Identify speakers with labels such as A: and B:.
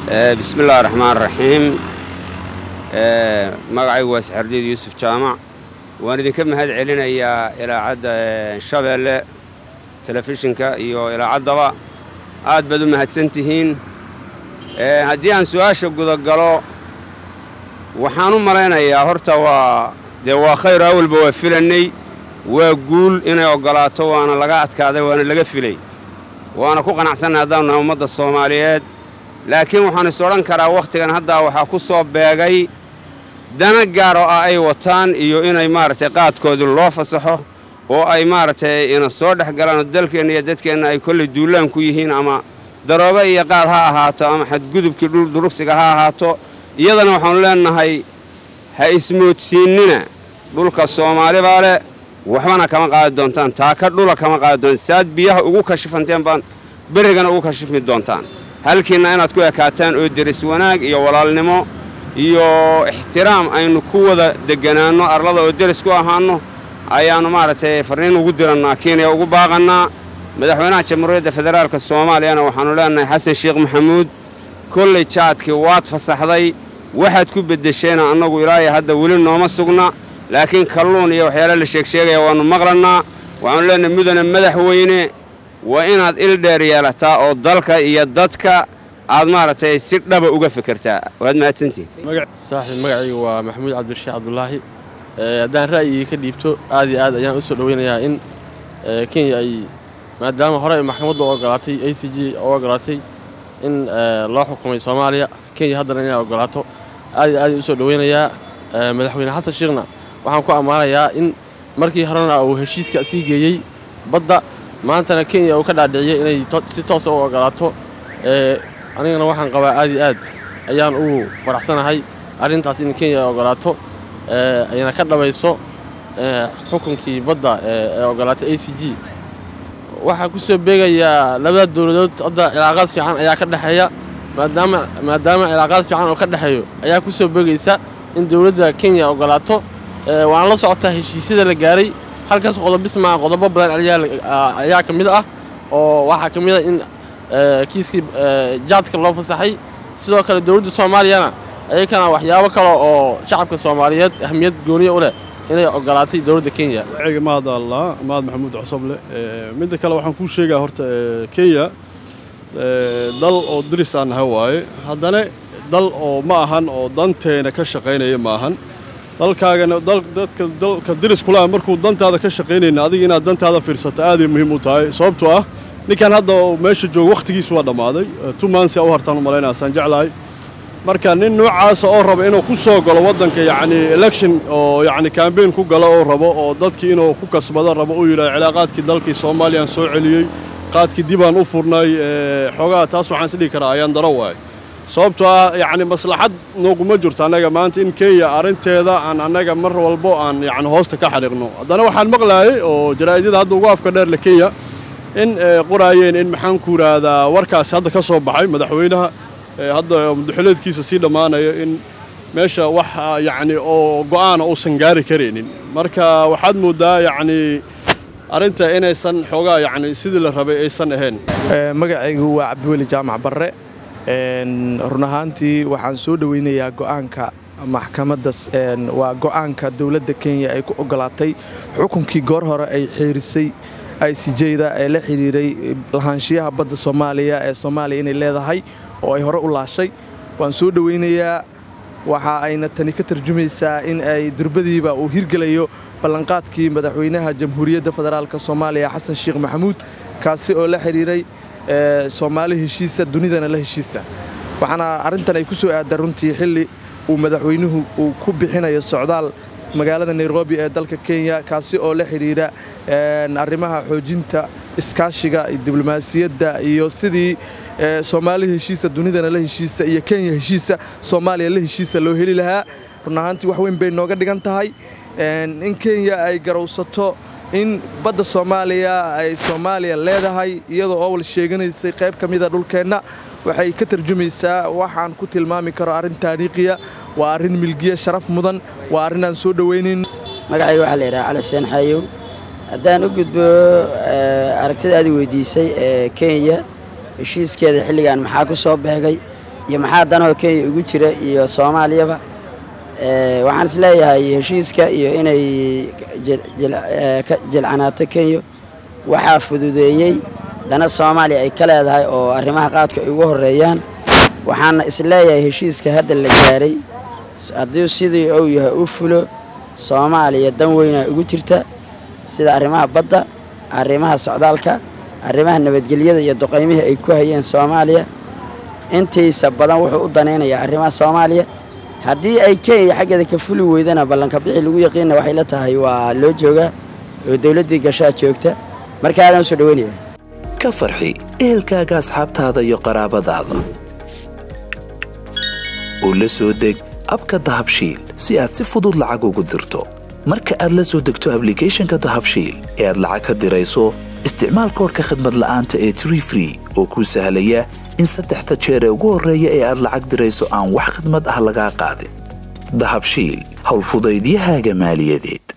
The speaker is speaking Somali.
A: bismi illahi raxmaan raxiim magacaygu waa saxardiid yuusuf jaamac waan idinka mahad celinayaa ilaacadda shabeelle telefishinka iyo ilaacaddaba aad baad u mahadsan tihiin haddii aan su'aasha gudagalo waxaan u malaynayaa horta waa dee waa khayr awalba waa filannay waa guul inay oggolaato waana laga adkaaday waana laga filay waana ku qanacsannahay haddaanu nahay ummadda soomaaliyeed laakiin waxaan is odhan karaa wakhtigan haddaa waxaa ku soo beegay dana gaar oo ah ay wataan iyo inay maaragtay qaadkoodii loo fasaxo oo ay maaragtay ina soo dhex galaan dalkeenna iyo dadkeenna ay kollay duulaan ku yihiin ama daroobe iyo qaad ha ahaato ama xadgudubkii dhuldurugsiga ha ahaato iyadana waxaannu leennahay ha ismoodsiinnina dhulka soomaali baa leh waxbana kama qaadi doontaan taaka dhula kama qaadi doontaan saad biyaha ugu kashifanteen baan berrigana ugu kashifmi doontaan halkiinna inaad ku ekaataan oo deris wanaag iyo walaalnimo iyo ixtiraam aynu ku wada degganaanno arlada oo deris ku ahaanno ayaannu maaragtay farriin ugu dirannaa kenya ugu baaqannaa madaxweynaha jamhuuriyadda federaalka soomaaliyana waxaannu leennahay xasan sheekh maxamuud kollay jaadkii waad fasaxday waxaad ku beddesheenna annagu ilaahay hadda weli nooma sugna laakiin kalluun iyo waxyaala la sheegsheegaya waannu maqlannaa waxaannu leennahay mudane madaxweyne waa inaad il dheer yeelataa oo dalka iyo dadka aad maaragtay si dhaba uga fikirtaa waad mahadsantihin
B: saaxiib magacayga waa maxamuud cabdirashiix cabdulaahi haddaan ra'yigii ka dhiibto aad iyo aad ayaan u soo dhoweynayaa in kenya ay maadaama hore ay maxkamaddu u ogolaatay a c g u ogolaatay in loo xukumay soomaaliya kenya haddana inay ogolaato aad iyo aad u soo dhoweynayaa madaxweyne xasan sheekhna waxaan ku ammaanayaa in markii horena uu heshiiska sii geeyey badda maantana kenya uu ka dhaadhiciyey inay si toosa u ogolaato anigana waxaan qabaa aad iyo aad ayaan ugu faraxsanahay arrintaas in kenya ay ogolaato ayna ka dhabayso xukunkii badda ee ogolaatay a c g waxaa ku soo beegayaa labada dowladood hadda cilaaqaad fiican ayaa ka dhexeeya maadaama maadaama cilaaqaad fiican oo ka dhexeeyo ayaa ku soo beegaysa in dowladda kenya ogolaato waana la socotaa heshiisyada la gaaray halkaas qodobismaa qodobo badan ayaa ka mid ah oo waxaa ka mid ah in kiiskii jaadka loo fasaxay sidoo kale dowladda soomaaliyana ayakana waxyaabo kale oo shacabka soomaaliyeed ahmiyad gooniya u leh inay ogolaatay dowladda kenya
C: magaciga mahad allah mahad maxamuud cosoble midda kale waxaan kuu sheegaa horta kenya dal oo diris aan nahay waaye haddana dal oo ma ahan oo danteena ka shaqaynaya ma ahan dalkaagana dadka dalka diris kula markuu dantaada ka shaqaynayna adiga inaad dantaada fiirsato aaday muhiim u tahay sababtoo ah ninkan hadda meesha jooga wakhtigiisu waa dhammaaday two months u hartaan u malaynaya saan jeclahay marka nin noocaasa oo raba inuu ku soo galo waddanka yacni election oo yacni cambaign ku galo oo rabo oo dadkii inuu ku kasbado rabo uu yidhaha cilaaqaadkii dalkii soomaaliyaan soo celiyey qaadkii dibaan u furnay xoogaa taas waxaan is dhihi karaa ayaan daro waay sababtoo ah yacni maslaxad nooguma jirto annaga maanta in kenya arrinteeda aan annaga mar walbo aan yacni hoosta ka xariiqno haddana waxaan maqlaayay oo jaraa'idada hadda ugu afka dheer le kenya in qoraayeen in maxaan ku yidhaahdaa warkaasi hadda ka soo baxay madaxweynaha hadda mudaxileedkiisa sii dhammaanayo in meesha wax yacni oo go'aana uusan gaari karaynin marka waxaad mooddaa yacni arrinta inaysan xoogaa yacni sidii la rabay aysan ahayn
D: magacaygu waa cabdiweli jaamac barre run ahaantii waxaan soo dhoweynayaa go'aanka maxkamadda waa go'aanka dowladda kenya ay ku ogolaatay xukunkii goor hore ay xeerisay i c jda ee la xidhiiray lahaanshiyaha badda soomaaliya ee soomaaliya inay leedahay oo ay hore u laashay waan soo dhoweynayaa waxa ayna tani ka tarjumaysaa in ay durbadiiba uu hirgelayo ballanqaadkii madaxweynaha jamhuuriyadda federaalk soomaaliya xasan sheekh maxamuud kaasi oo la xidhiiray soomaali heshiisa dunidana la heshiisa waxaana arrintan ay ku soo aadda runtii xilli uu madaxweynuhu uu ku bixinayo socdaal magaalada nairobi ee dalka kenya kaasi oo la xidhiidha arrimaha xoojinta iskaashiga diblomaasiyadda iyo sidii soomaali heshiisa dunidana la heshiisa iyo kenya heshiisa soomaaliya la heshiisa loo heli lahaa run ahaantii wax weyn bay nooga dhigan tahay in kenya ay garowsato in badda soomaaliya ay soomaaliya leedahay iyadoo owal sheeganaysay qayb ka mida dhulkeenna waxay ka tarjumaysaa waxaan ku tilmaami karo arrin taariikhiya waa arrin milgiya sharaf mudan waa arrin aan soo dhowaynayn
E: magacayga waxaa la yidhaha cali xuseen xaayow haddaan u gudbo aragtida aad weydiisay ee kenya heshiiskeeda xilligan maxaa ku soo beegay iyo maxaa danahoo kenya ugu jira iyo soomaaliyaba waxaan is leeyahay heshiiska iyo inay ka jilcanaato kenya waxaa fududeeyey dana soomaaliya ay ka leedahay oo arrimaha qaadka ay ugu horeeyaan waxaana is leeyahay heshiiska hadda la gaaray haddii sidii uu yahay u fulo soomaaliya dan weynaa ugu jirta sida arrimaha badda arrimaha socdaalka arrimaha nabadgelyada iyo duqaymihii ay ku hayeen soomaaliya intiisa badan wuxuu u danaynayaa arrimaha soomaaliya haddii ay kenya xaggeeda ka fuli weydana ballanka bixi lagu yaqiina waxay la tahay waa loo joogaa oo dowladdii gashaa joogta marka aadaan usoo dhaweynaya
F: ka farxi ehelkaaga asxaabtaada iyo qaraabadaada oo la soo deg abka dahabshiil si aad si fudud lacag ugu dirto marka aad la soo degto ablicathonka dahabshiil ee aad lacag ka dirayso isticmaal koorka khadmad la'aanta ee tree free oo kuu sahlaya in saddexda jeer ee ugu horreeya ee aad lacag dirayso aan wax khidmad ah lagaa qaadin dahabshiil howlfudaydiyahaaga maaliyadeed